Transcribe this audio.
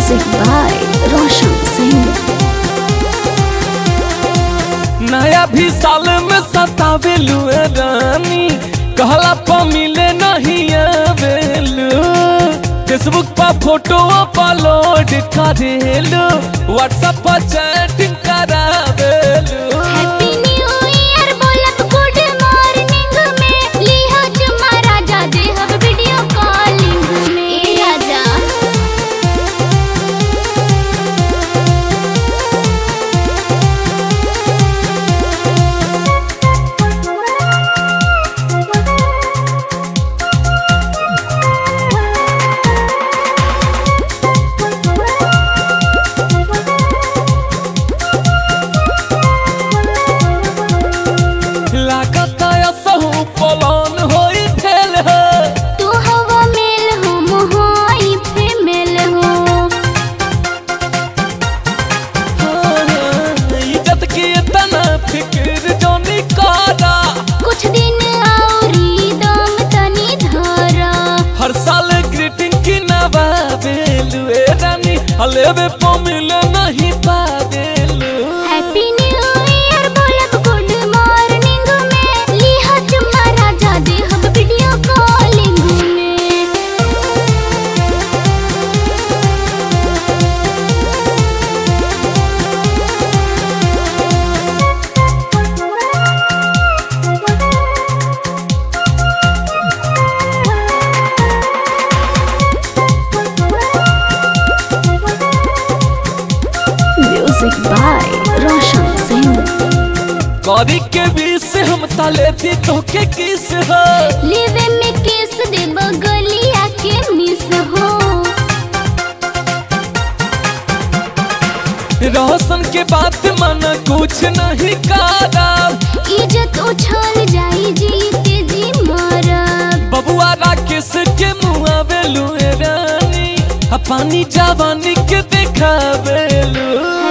Music by Roshan Singh. नया भी साल में सतावे लुए रानी कहला पर मिले नहीं आवेलू फेसबुक पर फोटो अपलोड करेलू व्हाट्सएप पर चैटिंग करावेलू Happy New Year बोलब good morning में लिहो चुम्मा राजा देहब वीडियो कॉलिंग में ए राजा लागत असहु पलन होई फेल है तू हवा मेल हो मोहाई फीमेल हो इज्जत की इतना फिक्र जो निकाला कुछ दिन औरी दम तनी धरा हर साल ग्रीटिंग की नवावेलू ए रानी हलेवे पो मिले नहीं पावेलू हैप्पी न्यू ईयर बोलब गुड मॉर्निंग में लिहा चुम्मा राजा देहब वीडियो कॉलिंग में Music by Roshan Singh. कौरी के बीच से हम ताले थी तो के किस हो लेवे में किस दे बगलिया के मिस हो रोशन के बात मन कुछ नहीं कारा इज्जत उछल जाई जीते जी मरब बबुआ राकेश के मुआ बेलू ए रानी आ पानी जवानी के देखावेलू